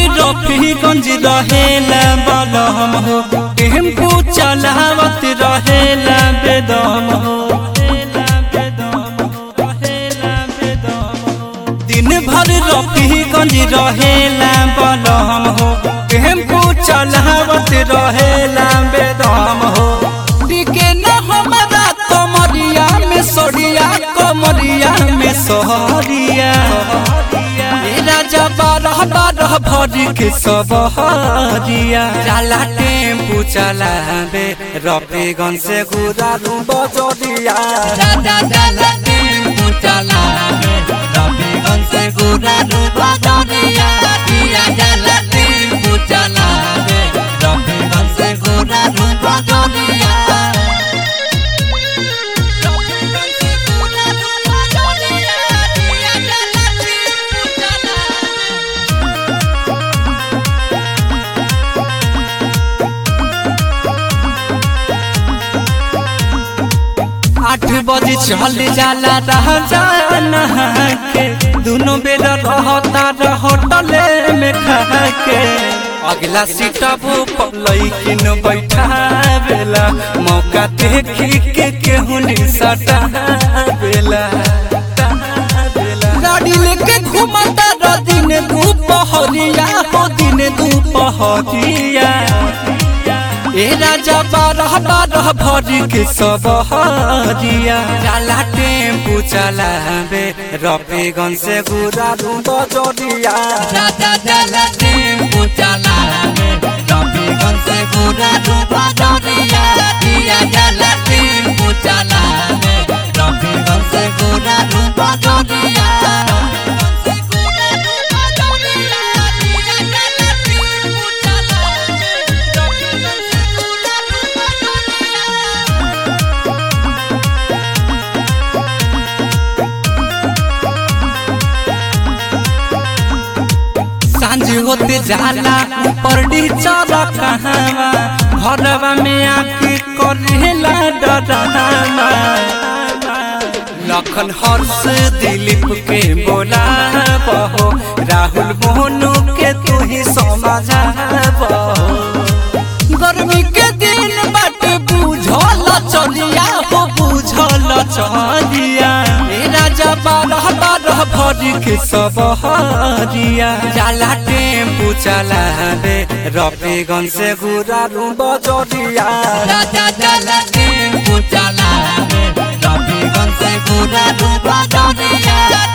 रफीगंज रहेला बलम हो टेम्पू चलावत रहेला बेदम हो दिन भर रफीगंज रहेला बलम हो टेम्पू चलावत रहेला बेदम हो टिके न हमारा कमरिया में सोरिया कमरिया में सोहरिया ए राजा बारह बारह भरी के सब हरिया जाला टेम्पू चलावे रफीगंज से गुरारू बजरिया राजा जाला टेम्पू चलावे रफीगंज से गुरारू बजरिया पिया जाला टेम्पू चलावे रफीगंज से गुरारू बजरिया आठ बजे चल जाला रह जाना के दोनों बेर रहता होटले में खा के अगला सीट लैकिन बैठा बेला मौका देखी के केहू सटा बेला गाड़ी लेके घुमाता र दिन दुपहरिया हो दिन दुपहरिया ए राजा बारह बारह भरी के सब हरिया जाला टेम्पू चलावे रफीगंज से गुरारू बजरिया राजा जाला टेम्पू चलावे रफीगंज से गुरारू बजरिया पिया जाला टेम्पू चलावे रफीगंज से गुरारू बजरिया सांझ होते जाला ऊपर चल कहवा घरवा में आके करेला डरावा लखन हर्ष दिलीप के बोला बहो राहुल मोहनु के तू ही समझाबो गर्मी के दिन बाटे बुझल चलिया हो बुझल चलिया ए राजा बारह बारह भरी के सब हरिया जाला टेम्पू चलावे रफीगंज से गुरारू बजरिया राजा जाला टेम्पू चलावे रफीगंज से गुरारू बजरिया